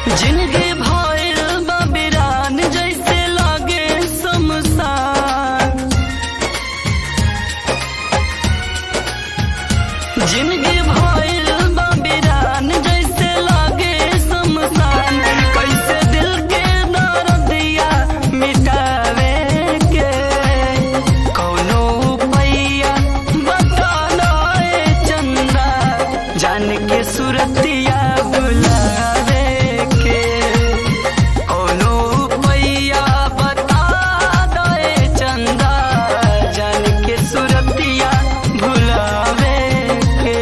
जिनगी भइल बा बिरान जैसे लागे शमशान जिनगी भइल बा बिरान जैसे लागे शमशान कैसे दिल के दर्दिया मिटावे के कौनो पैया बता दे चंदा जान के सुरतिया बुलावे के कौनो पैया बता दे चंदा जान के सुरतिया भुलावे के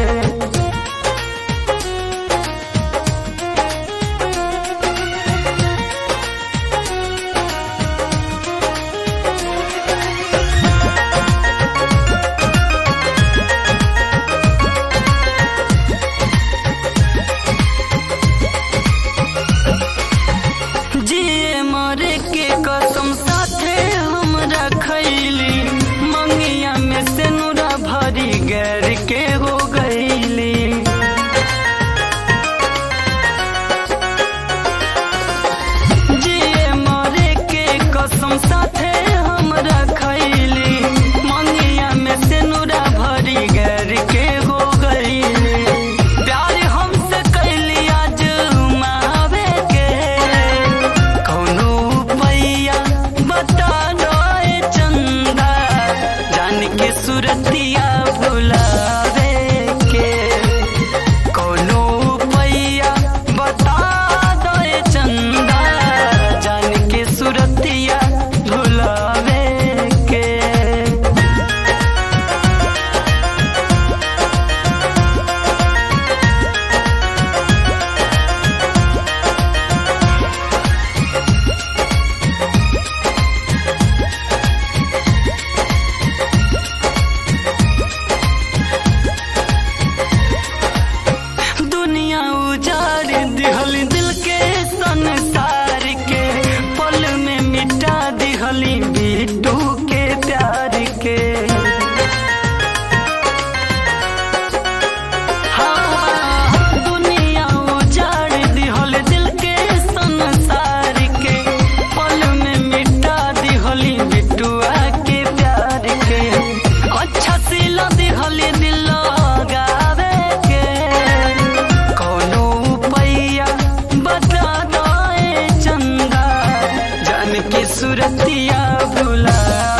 जिए मरे के कसम साथे हमरा खैली मंगिया में से नूरा भरी गैर के हो गईली जिए मरे के कसम साथे हमरा खैली मंगिया में से नूरा भरी गैर के हो गईली प्यार हमसे कैली आज मावे के कौनो पैया बता दे चंदा जान के सुरतिया भुलावे के कौनो पैया बता दे चंदा जान के सुरतिया भुलावे के दुनिया उजाड़ दिहल दिल के संसार के पल में मिटा दिहली बिट्टू के प्यार के हाँ, दुनिया उजाड़ दिहल दिल के संसार के पल में मिटा दिहली बिट्टुआ के प्यार के अच्छा सिला दिहली दिल लगावे के कौनो पैया बता दे चंदा जान के सुरतिया भुला